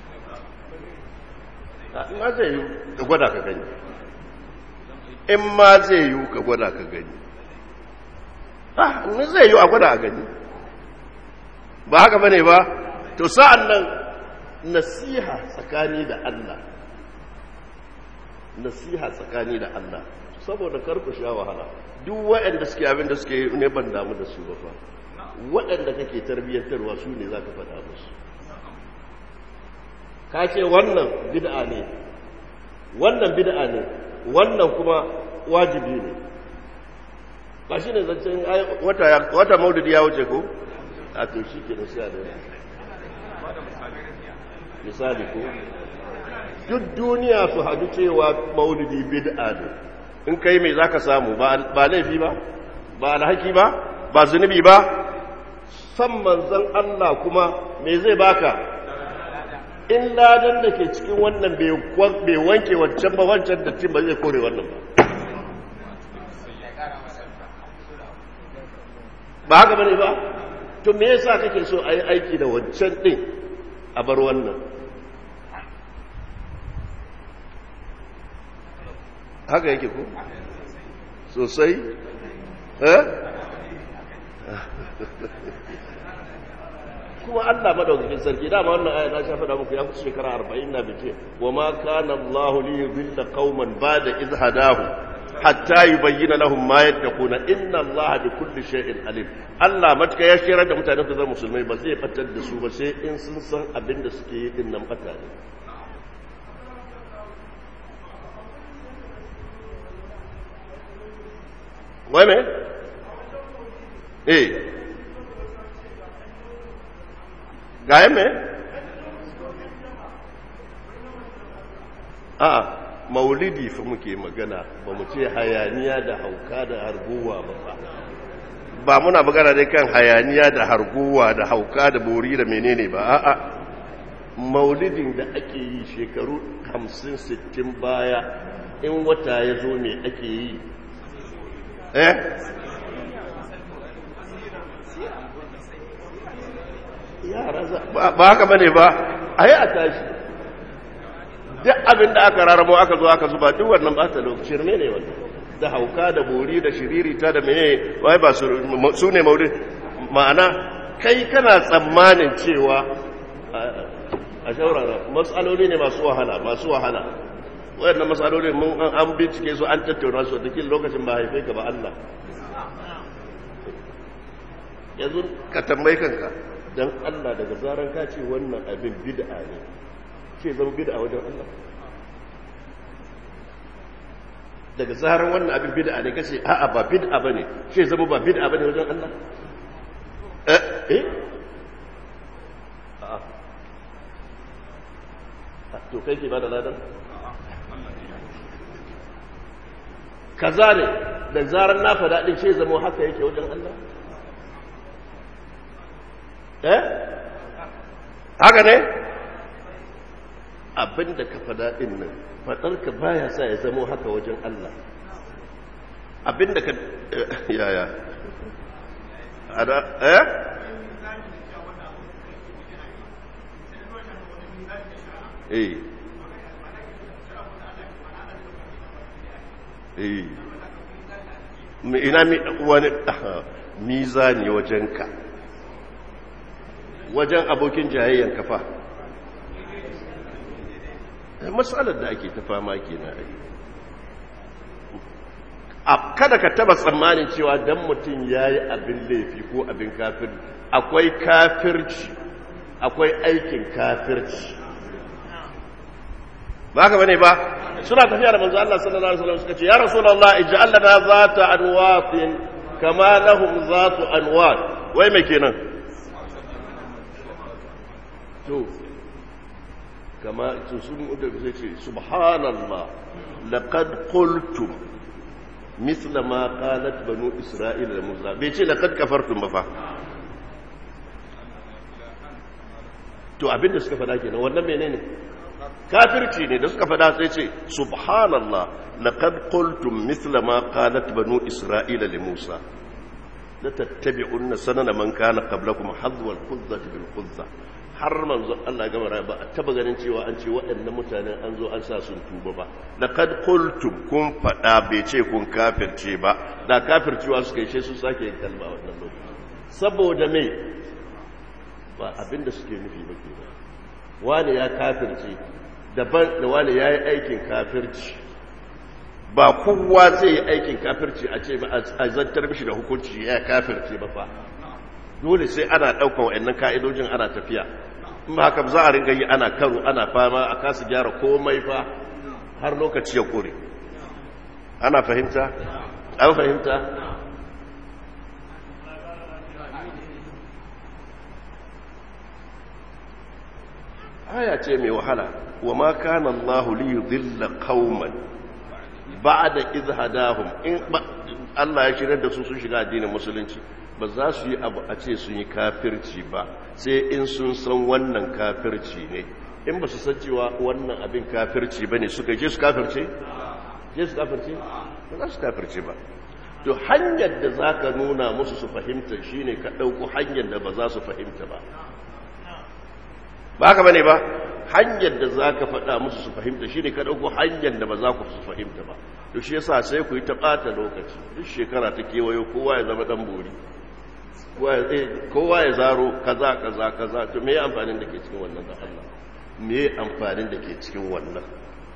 in ma zai yi ka gwada ka gani in ma zai yi ka gwada ka gani ah in zai yi a gwada a gani ba haka bane ba to sa'an nan nasiha tsakani da Allah nasiha tsakani da Allah saboda karku sha wahala duk waɗanda suke abin da suke ne ban damu da su ba fa waɗanda kake tarbiyyantarwa su ne za ka faɗa musu ka ce wannan bid'a ne wannan bid'a ne wannan kuma wajibi ne ba shi ne zancen wata maududi ya wuce ko a to shi ke nasiya da misali ko duk duniya su hadu cewa maulidi bid'a ne in kai mai zaka samu ba laifi ba ba alhaki ba ba zunubi ba san manzon Allah kuma me zai baka in ladan da ke cikin wannan bai wanke wancan ba wancan dattin ba zai kore wannan ba ba haka bane ba to me yasa kake so a yi aiki da wancan din a bar wannan haka yake ko sosai eh kuma Allah madaukakin sarki dama wannan aya na shafa da muku ya kusa shekara 40 na bice wa ma kana Allah li yudilla qauman ba'da iz hadahu hatta yubayyana lahum ma yattaquna inna Allah bi kulli shay'in alim Allah matka ya shirar da mutanen da zama musulmai ba zai fatar da su ba sai in sun san abin da suke yi din nan fata ne wai me eh ga me a maulidi fa muke magana ba mu ce hayaniya da hauka da harguwa ba ba ba muna magana dai kan hayaniya da harguwa da hauka da bori da menene ba a'a maulidin da ake yi shekaru 50-60 baya in wata ya zo me ake yi eh yara ba haka bane ba a yi a tashi duk abin da aka raramo aka zo aka zuba duk wannan ba ta lokacin ne ne wannan da hauka da bori da shiririta da mene wai ba su ne maulid ma'ana kai kana tsammanin cewa a shaurara matsaloli ne masu wahala masu wahala wayannan matsaloli mun an bincike su an tattauna su da kin lokacin ba haife ka ba Allah yanzu ka tambayi kanka dan Allah daga zaran ka ce wannan abin bid'a ne ce zama bid'a wajen Allah daga zaran wannan abin bid'a ne kace a'a ba bid'a bane ce zama ba bid'a bane wajen Allah eh eh a'a to kai ke ba da ladan kaza ne da zarar na faɗa ɗin ce zama haka yake wajen Allah eh haka ne abin da ka fada din nan fadarka baya sa ya zamo haka wajen Allah abin da ka yaya ada eh eh eh ina wani mizani wajenka wajen abokin jayayyan kafa matsalar da ake ta fama ke na a kada ka taba tsammanin cewa don mutum ya yi abin laifi ko abin kafir akwai kafirci akwai aikin kafirci ba ka bane ba suna tafiya da manzo Allah sallallahu alaihi wasallam suka ce ya rasulullah ij'al lana zata anwatin kama lahum zatu anwat wai me kenan to kama to sun da sai ce subhanallah laqad qultum mithla ma qalat banu isra'ila da musa bai ce laqad kafartum ba fa to abinda suka faɗa kenan wannan menene kafirci ne da suka fada sai ce subhanallah laqad qultum mithla ma qalat banu isra'ila li musa la tattabi'unna sanana man kana qablakum hadwa al-qudzati bil qudza har manzo Allah gama rai ba a taba ganin cewa an ce waɗannan mutanen an zo an sa sun tuba ba laqad qultum kun fada bai ce kun kafirce ba da kafircewa suka yi su sake yin kalma wannan lokaci saboda me ba abinda suke nufi ba kenan wani ya kafirce daban da wani ya yi aikin kafirci ba kowa zai yi aikin kafirci a ce ba a zantar mishi da hukunci ya kafirce ba fa dole sai ana ɗaukan wa'annan ka'idojin ana tafiya in ba haka za a ringa yi ana karo ana fama a kasa gyara komai fa har lokaci ya kore ana fahimta an fahimta aya ce mai wahala wa ma kana Allah li yudilla qauman ba'da idh hadahum in Allah ya shirar da su sun shiga addinin musulunci ba za su yi abu a ce sun yi kafirci ba sai in sun san wannan kafirci ne in ba su san cewa wannan abin kafirci bane suka je su kafirce je su kafirce ba za su kafirce ba to hanyar da zaka nuna musu su fahimta shine ka dauko hanyar da ba za su fahimta ba ba haka bane ba hanyar da za ka faɗa musu su fahimta shi ne ka ɗauko hanyar da ba za ku su fahimta ba to shi yasa sai ku yi ta ɓata lokaci duk shekara ta kewayo kowa ya zama ɗan bori kowa ya zaro kaza kaza kaza to me amfanin da ke cikin wannan da Allah me amfanin da ke cikin wannan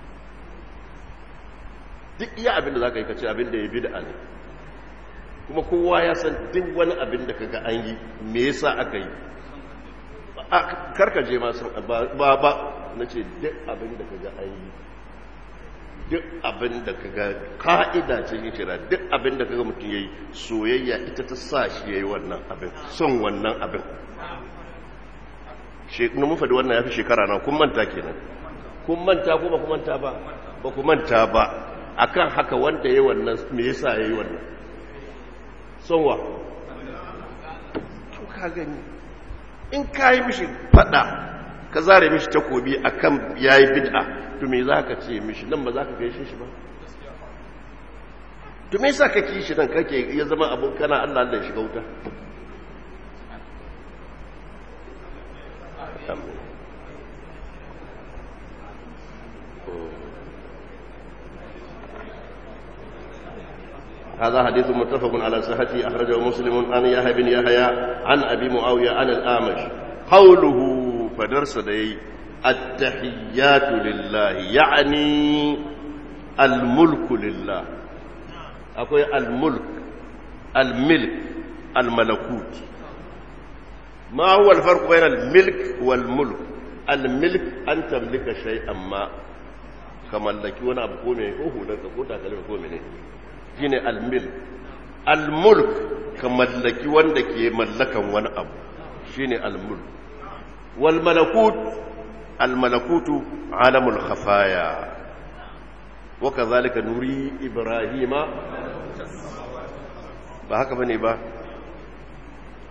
duk iya abin da za ka yi kace abin da ya bi da ne kuma kowa ya san duk wani abin da kaga an yi me yasa aka yi karkaje masu ba ba na ce duk abin da kaga an yi duk abin da kaga ka'ida ce yi kira duk abin da kaga mutum ya yi soyayya ita ta sa shi ya yi wannan abin son wannan abin shekunu mun faɗi wannan ya fi shekara na kun manta kenan kun manta ko ba ku manta ba ba ku manta ba akan haka wanda ya yi wannan me yasa ya yi wannan son wa to ka gani in ka yi mishi fada ka zare mishi takobi a kan ya yi bid'a to me za ka ce mishi nan ba za ka gaishe shi ba to me sa ka ki shi nan kake ya zama abin kana allah allah shiga wuta هذا حديث متفق على صحته أخرجه مسلم عن يحيى بن يحيى عن أبي معاوية عن الأعمش قوله فدرس دي التحيات لله يعني الملك لله أقول الملك الملك الملكوت ما هو الفرق بين الملك والملك الملك أن تملك شيئا ما كما لك وانا أبقى منه هو لك قلت أكلمك منه shine al-milk al-mulk ka mallaki wanda ke mallakan wani abu shine al-mulk wal malakut al-malakutu alamul khafaya wa kadhalika nuri ibrahima ba haka bane ba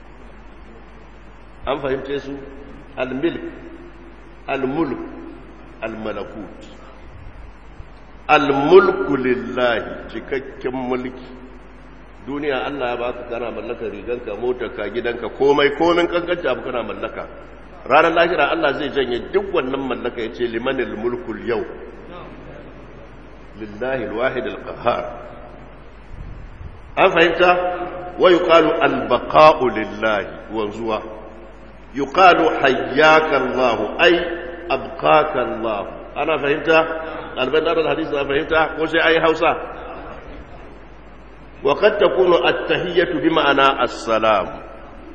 an fahimce su al-milk al-mulk al-malakut al-mulku lillahi cikakken mulki duniya Allah ya baka kana mallaka riganka motarka gidanka komai komin kankanta abu kana mallaka ranar lahira Allah zai janye duk wannan mallaka ya ce limanil mulkul yau lillahi alwahid alqahar an fahimta wa yuqalu albaqa'u lillahi wanzuwa yuqalu hayyaka Allah ay abqaka Allah ana fahimta albanar hadisi ana fahimta ko sai ai Hausa wa qad takunu at-tahiyyatu bi ma'ana as-salam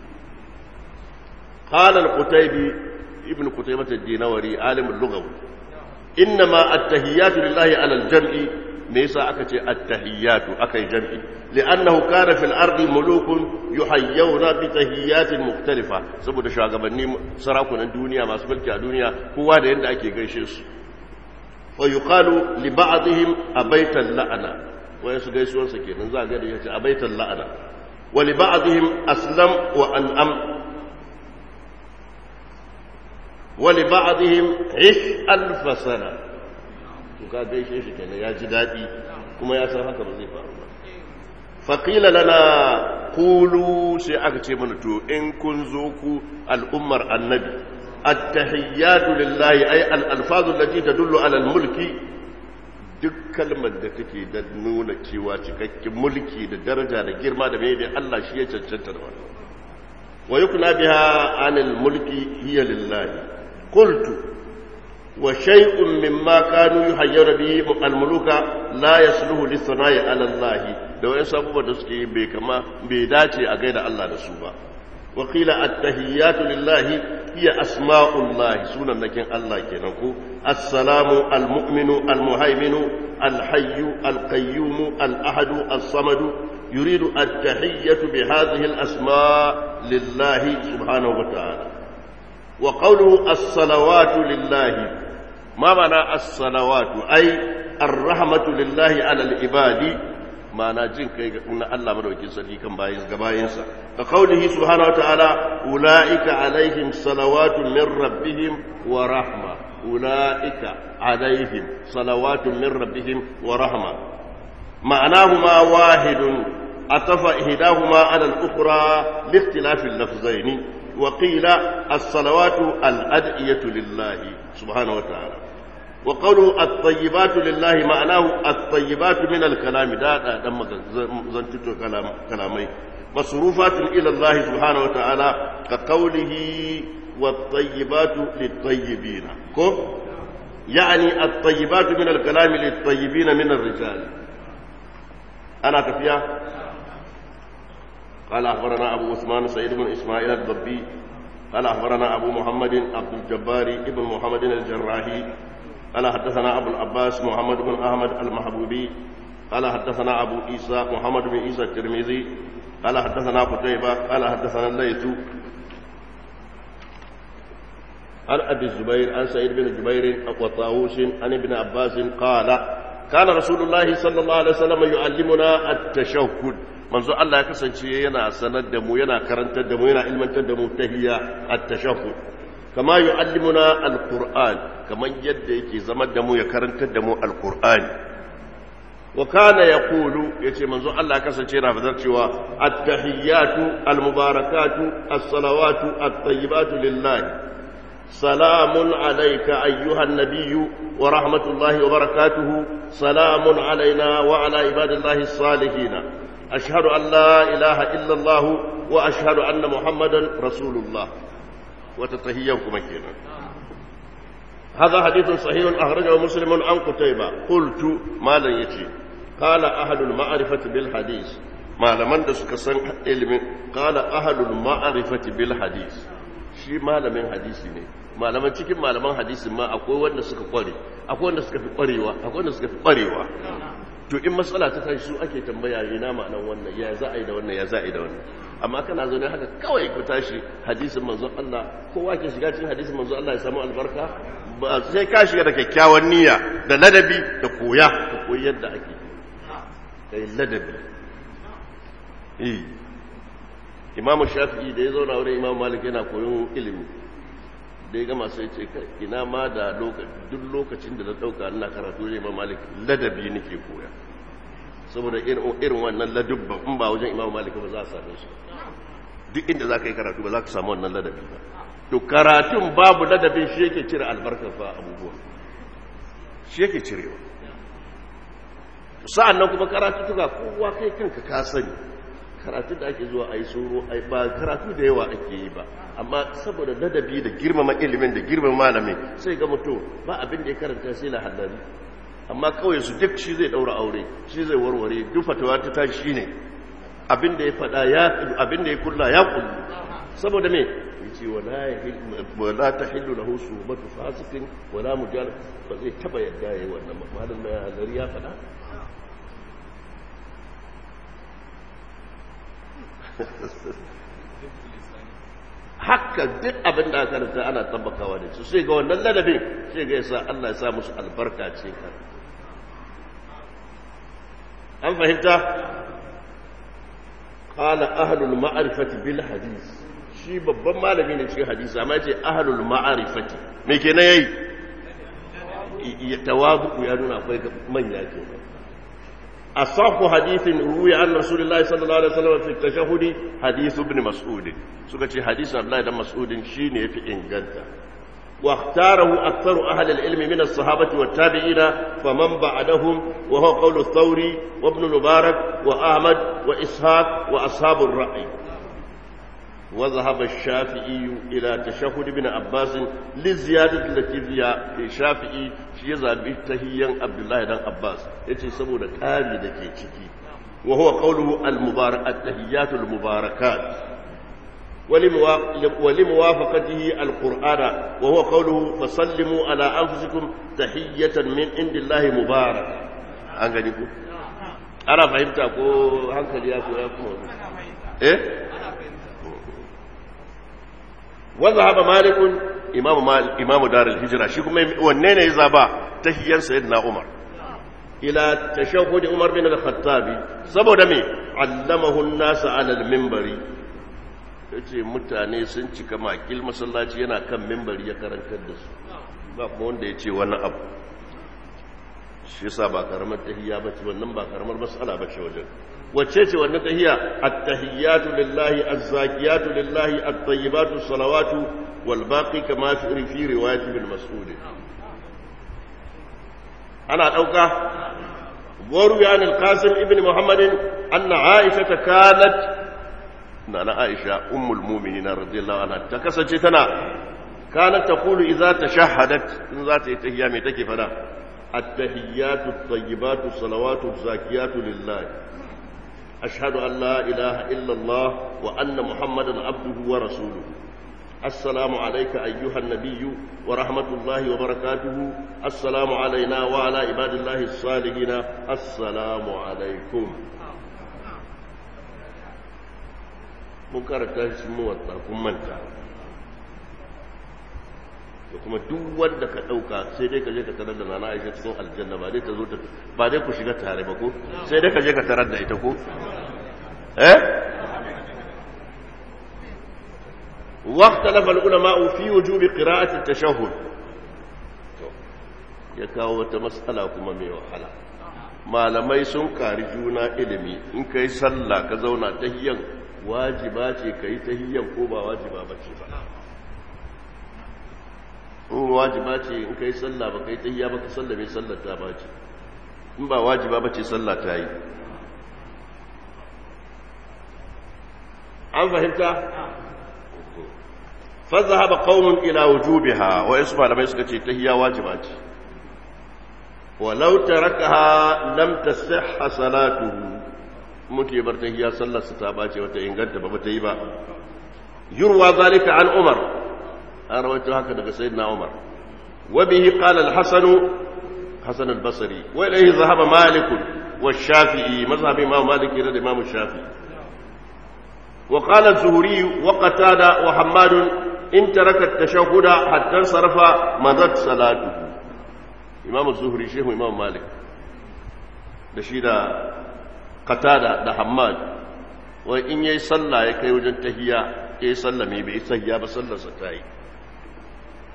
قال القتيبي ابن قتيبة الدينوري عالم اللغة إنما التهيات لله على الجمع ليس أكتي التهيات أكي جمع لأنه كان في الأرض ملوك يحيون بتهيات مختلفة سبب شاغبني سراكنا الدنيا ما سبلك الدنيا هو هذا عند أكي قيشيس ويقال لبعضهم أبيت اللعنة ويسقيسون سكين نزال أبيت اللعنة ولبعضهم أسلم وأنأم ولبعضهم عش ألف سنة وكان gaishe shi kenan ya ji daɗi kuma ya san haka ba zai faru ba faƙila lana kulu sai aka ce mana to in kun zo ku al'ummar annabi attahiyyatu lillahi ay al-alfazu allati tadullu ala al-mulki duk kalmar da take da nuna cewa cikakken mulki da daraja da girma da mai Allah shi ya cancanta da wannan wa yukna biha anil mulki hiya lillahi قلت وشيء مما كانوا يحيون به الملوك لا يصلح للثناء على الله لو ان سبب da suke bai kama bai dace a gaida Allah da su ba wa qila at-tahiyyatu lillahi hiya asma'ullah sunan nakin Allah kenan ko assalamu al-mu'minu al-muhaiminu al-hayyu al-qayyum al-ahadu as-samadu yuridu at-tahiyyatu bi hadhihi al-asma' lillahi subhanahu wa ta'ala وقوله الصلوات لله ما معنى الصلوات أي الرحمة لله على العباد معنى جن كي قلنا الله مدوكي سلي كم بايز قباينسا كقوله سبحانه وتعالى أولئك عليهم صلوات من ربهم ورحمة أولئك عليهم صلوات من ربهم ورحمة معناهما واحد أطف إحداهما على الأخرى لاختلاف اللفظين وقيل الصلوات الأدعية لله سبحانه وتعالى وقوله الطيبات لله معناه الطيبات من الكلام دا دا دم زنتت كلام كلامي مصروفات إلى الله سبحانه وتعالى كقوله والطيبات للطيبين كم يعني الطيبات من الكلام للطيبين من الرجال أنا كفيا قال أخبرنا أبو عثمان سيد بن إسماعيل الضبي قال أخبرنا أبو محمد عبد الجبار ابن محمد الجراحي قال حدثنا أبو العباس محمد بن أحمد المحبوبي قال حدثنا أبو عيسى محمد بن عيسى الترمذي قال حدثنا قتيبة قال حدثنا الليث عن أبي الزبير عن سعيد بن جبير وطاووس عن ابن عباس قال كان رسول الله صلى الله عليه وسلم يعلمنا التشهد manzo Allah ya kasance yana sanar da mu yana karantar da mu yana ilmantar da mu tahiyya at-tashahhud kama yu'allimuna al-qur'an kaman yadda yake zama da mu ya karantar da mu al-qur'ani wa kana yaqulu yace manzo Allah ya kasance yana fadar cewa at-tahiyyatu al-mubarakatu as-salawatu at-tayyibatu lillahi salamun alayka ayyuha an-nabiyyu wa rahmatullahi wa barakatuhu salamun alayna wa ala ibadillahi as-salihin أشهد أن لا إله إلا الله وأشهد أن محمدا رسول الله وتتهيأكم كنا هذا حديث صحيح أخرجه مسلم عن قتيبة قلت ما لن يتي قال أهل المعرفة بالحديث ما لمن دسك سن علم قال أهل المعرفة بالحديث shi malamin hadisi ne malaman cikin malaman hadisi ma akwai wanda suka kware akwai wanda suka fi kwarewa akwai wanda suka fi kwarewa to in matsala ta tashi su ake tambaya ina ma'anan wannan ya za a yi da wannan ya za a yi da wannan amma kana zaune haka kawai ku tashi hadisin manzon Allah kowa ke shiga cikin hadisin manzon Allah ya samu albarka ba sai ka shiga da kyakkyawan niyya da ladabi da koya ka koyi yadda ake kai ladabi eh imam shafi'i da ya zauna wurin imam malik yana koyon ilimi da ya gama sai ce ina ma da duk lokacin da na ɗauka ina karatu ne imam malik ladabi nake koya saboda irin wannan ladubban in ba wajen imam malik ba za a same su duk inda za ka yi karatu ba za ka samu wannan ladabi ba to karatun babu ladabin shi yake cire albarkar fa abubuwa shi yake cirewa sa'an nan kuma karatu tuka kowa kai kanka ka sani karatu da ake zuwa a yi tsoro ba karatu da yawa ake yi ba amma saboda ladabi da girmama ilimin da girmama malamin sai ga mutum ba abin da ya karanta sai lahadari amma kawai su duk shi zai daura aure shi zai warware duk fatawa ta tashi shi ne abin da ya fada ya abin da ya kulla ya kullu saboda me yace wala wala tahillu lahu suhbatu fasikin wala mujal ba zai taba yadda yayi wannan malamin mai hadari ya fada haka duk abin da aka rasa ana tabbakawa da su sai ga wannan ladabin sai ga yasa Allah ya sa musu albarka ce kan an fahimta qala ahlul ma'rifati bil hadith shi babban malami ne cikin hadisi amma yace ahlul ma'rifati me kenan yayi tawabu ya nuna akwai manya kenan أصح حديث روي عن رسول الله صلى الله عليه وسلم في التشهد حديث ابن مسعود سكتي حديث عبد الله بن مسعود شيني في إنجلتا واختاره أكثر أهل العلم من الصحابة والتابعين فمن بعدهم وهو قول الثوري وابن المبارك وأحمد وإسحاق وأصحاب الرأي وذهب الشافعي إلى تشهد ابن عباس للزيادة التي فيها الشافعي شيء زابي تهيا عبد الله بن عباس يتي سبونا كامي دكي تشكي وهو قوله المبارك التهيات المباركات ولموافقته القرآن وهو قوله فسلموا على أنفسكم تحية من عند الله مبارك أنغنيكم أنا فهمتك هنكلي يا أخو إيه وذهب مالك امام مالك امام دار الهجره shi kuma wanne ne ya zaba tahiyyar sayyidina umar ila tashahhud umar bin al-khattab saboda me allamahu an-nas ala al-minbari yace mutane sun cika makil masallaci yana kan minbari ya karantar da su ba kuma wanda yace wani abu shi yasa ba karamar tahiyya bace wannan ba karamar mas'ala bace wajen wacce ce wannan tahiyya at-tahiyyatu lillahi az-zakiyatu lillahi at-tayyibatu salawatu wal baqi kama fi fi riwayat ibn mas'ud ana dauka waru ya al-qasim ibn muhammad anna aisha kanat nana aisha ummul mu'minin radiyallahu anha ta kasance tana kanat taqulu idza tashahhadat in za ta yi tahiyya me take fada at-tahiyyatu at-tayyibatu salawatu az-zakiyatu lillahi أشهد أن لا إله إلا الله وأن محمدا عبده ورسوله السلام عليك أيها النبي ورحمة الله وبركاته السلام علينا وعلى عباد الله الصالحين السلام عليكم منكر تاش موتا كمنتا da kuma duk wanda ka ɗauka sai dai ka je ka tarar da nana aisha cikin aljanna ba dai ta zo ta ba dai ku shiga tare ba ko sai dai ka je ka tarar da ita ko eh واختلف العلماء في وجوب قراءة التشهد ya kawo wata matsala kuma mai wahala malamai sun kari juna ilimi in kai sallah ka zauna tahiyyan wajiba ce kai tahiyyan ko ba wajiba ba ce ba in wajiba ce in kai sallah ba kai tahiyya ba ka sallah mai sallar ta ba ce in ba wajiba ba ce sallah ta yi an fahimta فذهب قوم إلى وجوبها ويسمع لما يسكت تهي واجبات ولو تركها لم تصح صلاته متي برتهي صلى ستاباتي وتإنغنت ببتيبا يروى ذلك عن عمر أنا رويت هكذا سيدنا عمر وبه قال الحسن حسن البصري وإليه ذهب مالك والشافعي مذهب إمام مالك إلى الإمام الشافعي وقال الزهري وقتادة وحماد إن ترك التشهد حتى انصرف مضت صلاته إمام الزهري شيخ إمام مالك دشيدا قتادة ده حماد وإن يصلى يكي وجن تهيا يصلى مي بي سهيا بصلى ستاي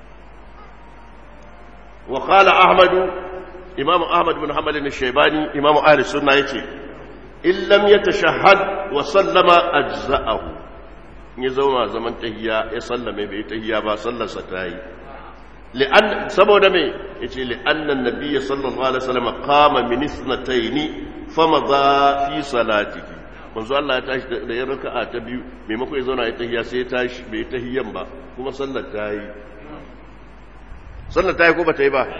wa qala ahmad imam ahmad bin hanbal al-shaybani imam ahli sunna yace in lam yatashahhad wa sallama ajza'ahu ya zauna zaman tahiyya ya sallame bai tahiyya ba sallarsa ta yi li'an saboda me yace li'anna an-nabiy sallallahu alaihi wasallam qama min ithnatayn famadha fi salatihi manzo Allah ya tashi da ya raka'a ta biyu maimako ya zauna ya tahiyya sai ya tashi bai tahiyyan ba kuma sallar ta yi sallar ta yi ko ba ta yi ba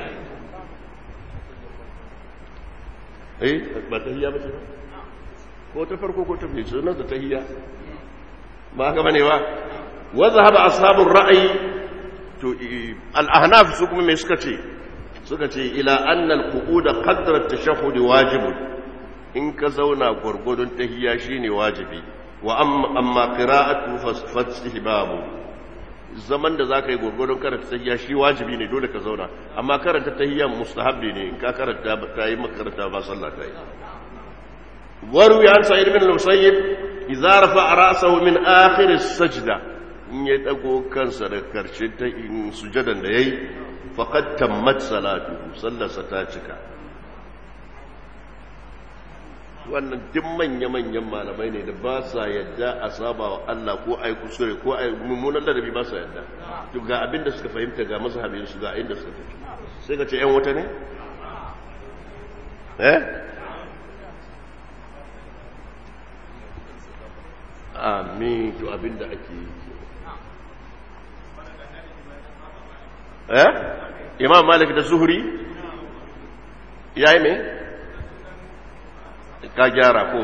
eh ba tahiyya ba ce ba ko ta farko ko ta biyu sunan da tahiyya ba haka bane ba wa zahaba ashabur ra'yi to al-ahnaf su kuma me suka ce suka ce ila anna al-qu'ud qadra at-tashahhud wajibun in ka zauna gurgudun tahiyya shine wajibi wa amma qira'atu fastihbabu zaman da zaka yi gurgudun karanta tahiyya shi wajibi ne dole ka zauna amma karanta tahiyya mustahabbi ne in ka karanta ta yi makaranta ba sallah ta yi وروي عن سعيد بن المسيب إذا رفع رأسه من آخر السجدة إن يتقو كان سركر شدة إن سجدا لي فقد تمت صلاته صلى ستاتك wannan duk manya-manyan malamai ne da ba sa yadda a saba wa Allah ko ai kusure ko ai mummunan ladabi ba sa yadda to ga abin da suka fahimta ga mazhabin su ga inda suka tafi sai ka ce yan wuta ne eh amin to abinda ake yi eh imam malik da zuhri yayi me ka gyara ko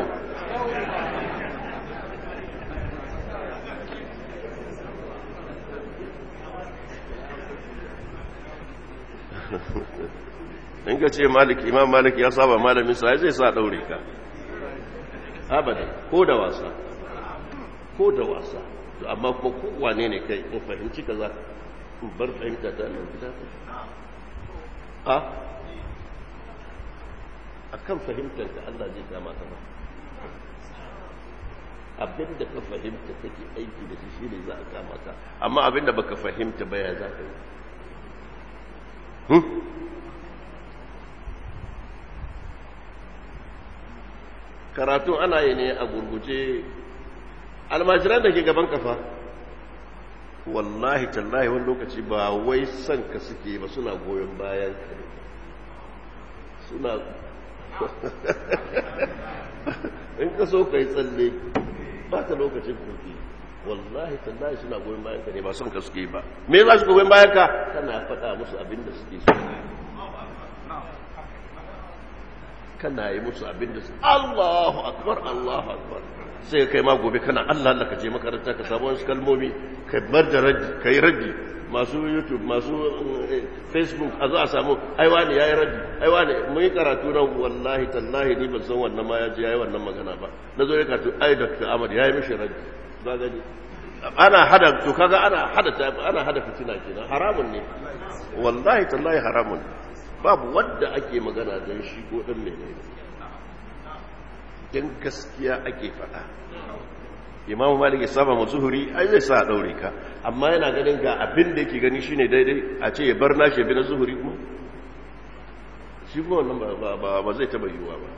in ka ce malik imam malik ya saba malamin sa zai sa daure ka abadan ko da wasa ko da wasa to amma kuma kowane ne kai in fahimci ka za in bar fahimta ta nan gida a a kan fahimtar ka Allah zai kama ka ba abinda ka fahimta kake aiki da shi shi ne za a kama ka amma abinda baka fahimta ba ya za ka yi karatu ana yi ne a gurguje almajiran da ke gaban kafa wallahi tallahi wani lokaci ba wai son ka suke ba suna goyon bayan ka ne suna in ka so ka yi tsalle ba ka lokacin kofi wallahi tallahi suna goyon bayan ka ne ba son ka suke ba me za su goyon bayan ka kana faɗa musu abin da suke so kana yi musu abin da su Allahu akbar Allahu akbar sai kai ma gobe kana Allah Allah ka je makaranta ka samu wasu kalmomi ka bar da raddi ka yi raddi masu youtube masu facebook a zo a samu aiwa ne ya yi raddi aiwa ne mun yi karatu nan wallahi tallahi ni ban san wannan ma ya je ya yi wannan magana ba na zo ya karatu ai dr ahmad ya yi mishi raddi ba gani ana hada to kaga ana hada ana hada fitina kenan haramun ne wallahi tallahi haramun babu wanda ake magana don shi ko dan menene don gaskiya ake faɗa imamu malik ya saba mu zuhuri ai zai sa daure ka amma yana ganin ga abin da yake gani shine daidai a ce ya bar na shi bi na zuhuri kuma shi kuma wannan ba ba ba zai taba yiwuwa ba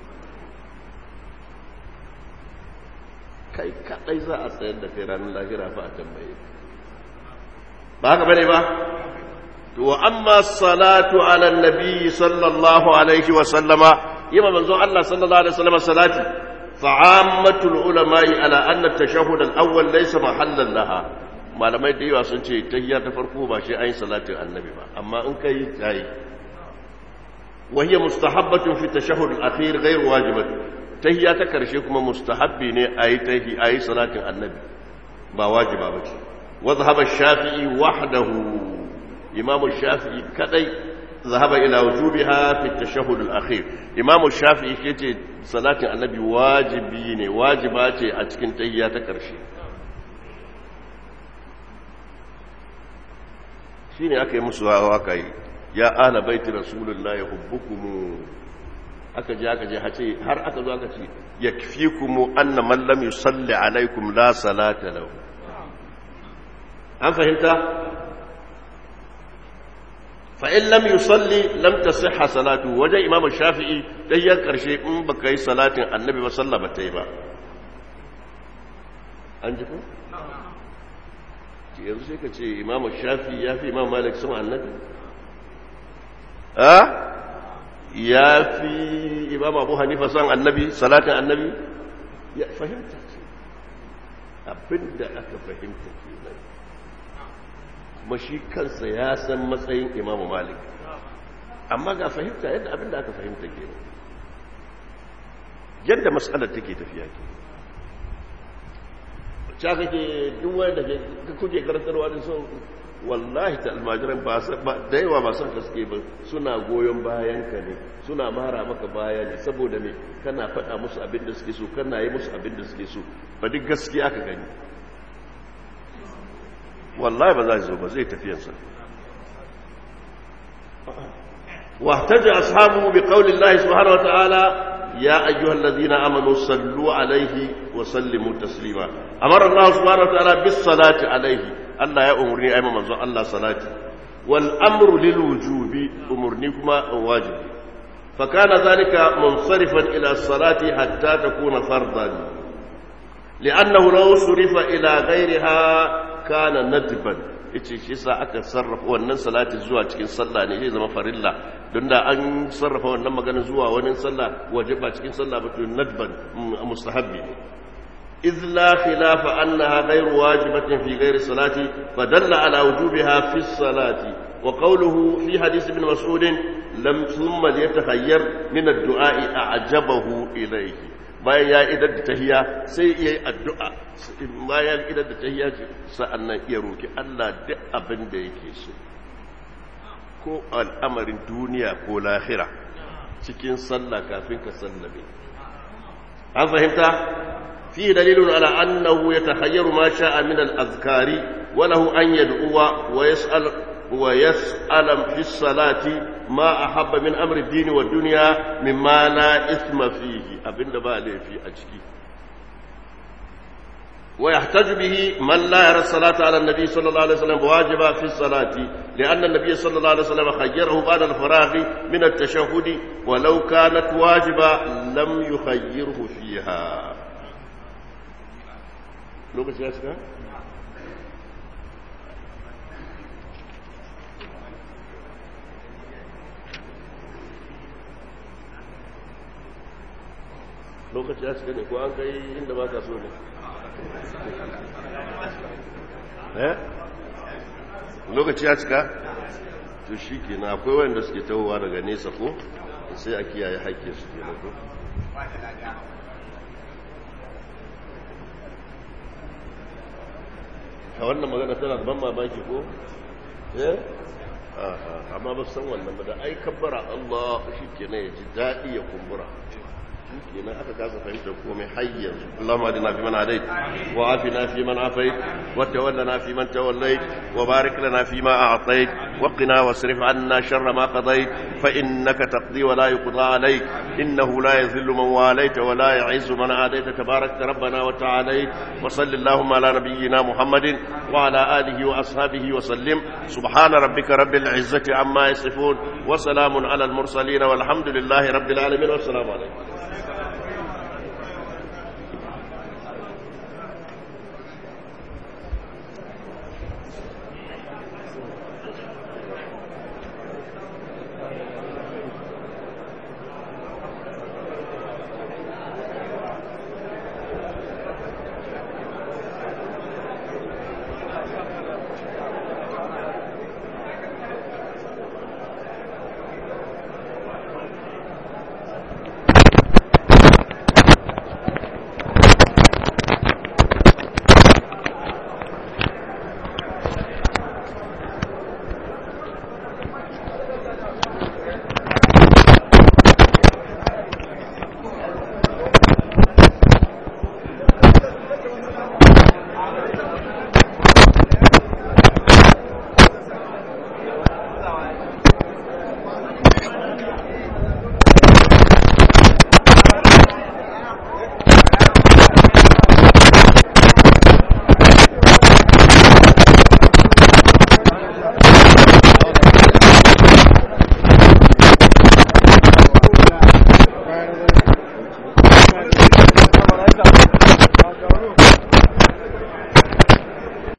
kai kadai za a tsayar da kai ranar lahira fa a tambaye ba haka bane ba to wa amma salatu ala nabi sallallahu alaihi wa sallama yima manzo Allah sallallahu alaihi wa sallama salati فعامة العلماء على أن التشهد الأول ليس محلا لها malamai da yawa sun ce tahiyya ta farko ba shi ayin salatin annabi ba amma in kai tayi wa hiya mustahabbatun fi tashahhud al-akhir ghayr wajibat tahiyya ta karshe kuma mustahabbi ne ayi tahi ayi salatin annabi ba wajiba bace wa dhahaba shafii wahdahu imam shafi'i kadai ذهب إلى وجوبها في التشهد الأخير إمام الشافعي كيتي صلاة النبي واجبين واجبات أتكن تهيات كرشي شيني أكي مسوا واكي يا أهل بيت رسول الله يحبكم aka je aka je hace har aka zo aka ce yakfikum anna man lam yusalli alaikum la salata lahu an fahimta fa in lam yusalli lam tasihha salatu wajen imam shafi'i tahiyyar karshe in baka yi salatin annabi ba sallah ba ta yi ba an ji ko yanzu sai ka ce imam shafi'i ya fi imam malik sun annabi a ya fi imam abu hanifa son annabi salatin annabi ya fahimta ce abinda aka fahimta ke nan kuma shi kansa ya san matsayin imamu malik amma ga fahimta yadda abinda aka fahimta ke nan yadda matsalar take tafiya ke ca kake duk wanda kuke karantarwa da son wallahi ta almajiran ba da yawa ba son kaske ba suna goyon bayan ka ne suna mara maka baya ne saboda me kana faɗa musu abin da suke so kana yi musu abin da suke so ba duk gaskiya ka gani wallahi ba za zo ba zai tafiyansa واحتج أصحابه بقول الله سبحانه وتعالى يا أيها الذين آمنوا صلوا عليه وسلموا تسليما أمر الله سبحانه وتعالى بالصلاة عليه الله يا أمرني أيما منزو الله صلاة والأمر للوجوب أمرني كما واجب فكان ذلك منصرفا إلى الصلاة حتى تكون فرضا لأنه لو صرف إلى غيرها كان ندبا yace shi sa aka sarrafa wannan salati zuwa cikin sallah ne zai zama farilla don da an sarrafa wannan magana zuwa wani sallah waje ba cikin sallah ba to nadban mustahabbi ne إذ لا خلاف أنها غير واجبة في غير الصلاة فدل على وجوبها في الصلاة وقوله في حديث ابن مسعود لم ثم ليتخير من الدعاء أعجبه إليه bayan ya idar da tahiya sai ya yi addu'a bayan idar da tahiya sa'an nan iya roki Allah duk abin da yake so ko al'amarin duniya ko lahira cikin sallah kafin ka sallame an fahimta فيه دليل على أنه يتخير ما شاء من الأذكار وله أن يدعو ويسأل ويسأل في الصلاة ما أحب من أمر الدين والدنيا مما لا إثم فيه أبن بالي في أجكي ويحتج به من لا يرى الصلاة على النبي صلى الله عليه وسلم واجبة في الصلاة لأن النبي صلى الله عليه وسلم خيره بعد الفراغ من التشهد ولو كانت واجبة لم يخيره فيها lokaci ya shiga? lokaci ya shiga ne ko an kai inda ba ka so ne eh lokaci ya shiga to shi ke na akwai wanda suke tawowa daga nesa ko sai a kiyaye haƙƙe su ke ko a wannan magana tana da ban mamaki ko eh amma ba san wannan ba da ai kabbara Allah shi kenan ya ji daɗi ya kumbura shi kenan aka kasa fahimtar komai har yanzu Allahumma adina fi man hadait wa afina fi man afait wa tawallana fi man tawallait wa barik lana fi ma a'tait wa qina wasrif anna sharra ma qadait fa innaka taqdi wa la yuqda alayk innahu la yadhillu man walayta wa la yu'izzu man adayta tabarakta rabbana wa ta'alayt wa sallallahu ala nabiyyina muhammadin wa ala alihi wa ashabihi wa sallim subhana rabbika rabbil izzati amma yasifun wa salamun ala al mursalin walhamdulillahi rabbil alamin wa assalamu alaykum